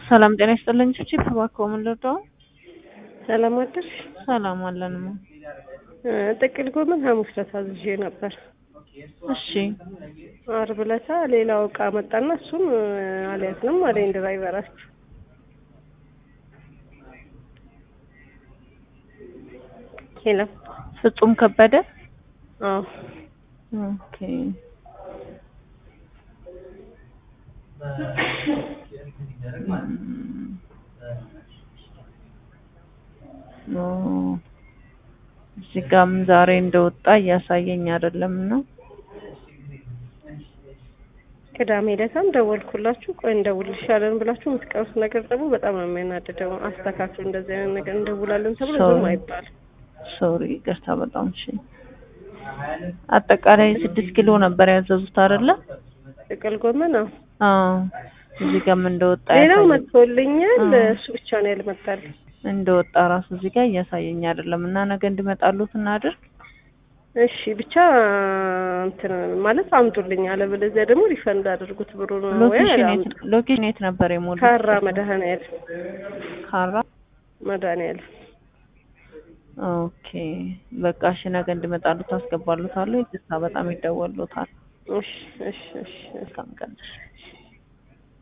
ሰላም ጤና ይስጥልኝ። ቺቺ እባክዎ ምን ልርዳው? ሰላም አደርሽ? ሰላም አለንማ። ጥቅል ጎመን ሐሙስ ዕለት አዝዤ ነበር። እሺ ዓርብ ዕለታ ሌላው እቃ መጣና እሱን አልያዝንም አለኝ ድራይቨራችሁ። ሄሎ ፍጹም ከበደ አዎ ኦኬ ኦ እዚህ ጋም ዛሬ እንደወጣ እያሳየኝ አይደለም ነው። ቅዳሜ ዕለታም ደወልኩላችሁ። ቆይ እንደውልልሻለን ብላችሁ የምትቀሩት ነገር ደግሞ በጣም ነው የሚያናድደው። አስተካክሉ፣ እንደዚህ አይነት ነገር እንደውላለን ተብሎ ዝም አይባልም። ሶሪ ይቅርታ በጣም እሺ። አጠቃላይ ስድስት ኪሎ ነበር ያዘዙት አይደለ? ጥቅል ጎመን አዎ። አዎ እዚህ ጋም እንደወጣ ሌላው ያሳየኝ መጥቶልኛል፣ እሱ ብቻ ነው ያልመጣልኝ። እንደወጣ ራሱ እዚህ ጋር እያሳየኝ አይደለም እና ነገ እንዲመጣሉት እናድርግ። እሺ ብቻ እንትን ማለት አምጡልኝ፣ አለበለዚያ ደግሞ ሪፈንድ አድርጉት ብሩ ነው ወይ ሎኬሽን የት አላምጡ። ሎኬሽን የት ነበር የሞሉት? ካራ መድኃኔዓለም ካራ መድኃኔዓለም ኦኬ በቃ እሺ ነገ እንዲመጣሉት አስገባሉታለሁ። ይቅርታ በጣም ይደወሉታል። እሺ እሺ እሺ እሺ መልካም ቀን።